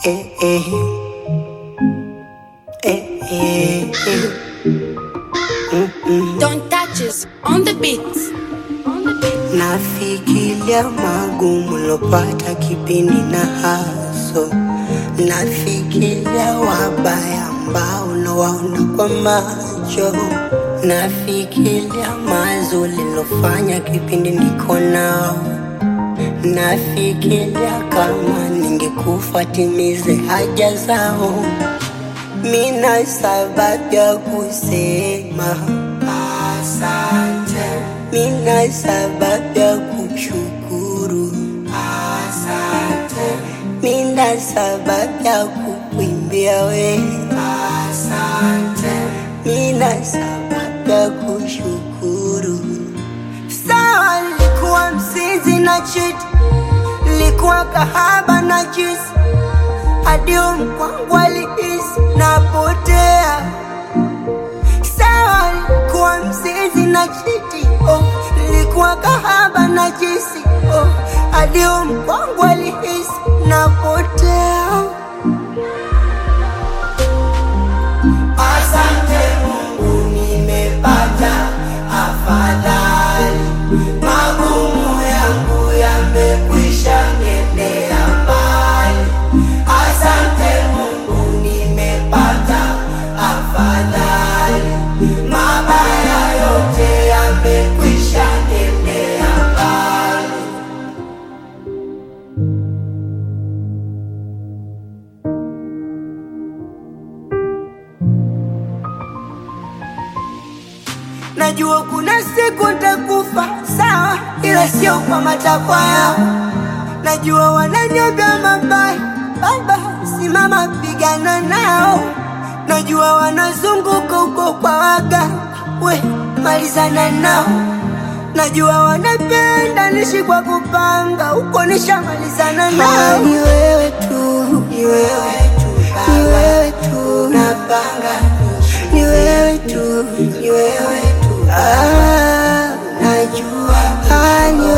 eh, eh. Eh, eh, eh. Don't touch us on the beat. Nafikiria magumu lopata kipindi na haso, nafikiria wabaya ambao nawaona kwa macho, nafikiria mazuri lofanya kipindi niko nao, nafikiria kama ningekufa timize haja zao. Mina sababu ya kusema asante, mina sababu ya kushukuru asante, mina sababu ya kukuimbia we asante, mina sababu ya kushukuru. Sawa, nilikuwa mzinzi na chiti, nilikuwa kahaba na jisi hadi mkwangu alihisi napotea. Sawa, nilikuwa mzizi na chiti oh, nilikuwa kahaba na jisi oh, hadi mkwangu alihisi napotea. Asante Mungu, nimepata afadhali, magumu yangu yamekwisha nendea mbali. Asante Mungu, nimepata afadhali, mabaya yote yamekwisha nendea mbali. Najua kuna siku nitakufa, sawa, ila sio kwa matakwa yao. Najua wananyoga mabaya, baba, simama pigana nao. Najua wanazunguka huko kwa waga, we malizana nao. Najua wanapenda nishi kwa kupanga, huko nishamalizana nao. Ni wewe tu, ni wewe tu, ni wewe tu, napanga ni wewe tu, ni wewe tu, ah, najua ah, ni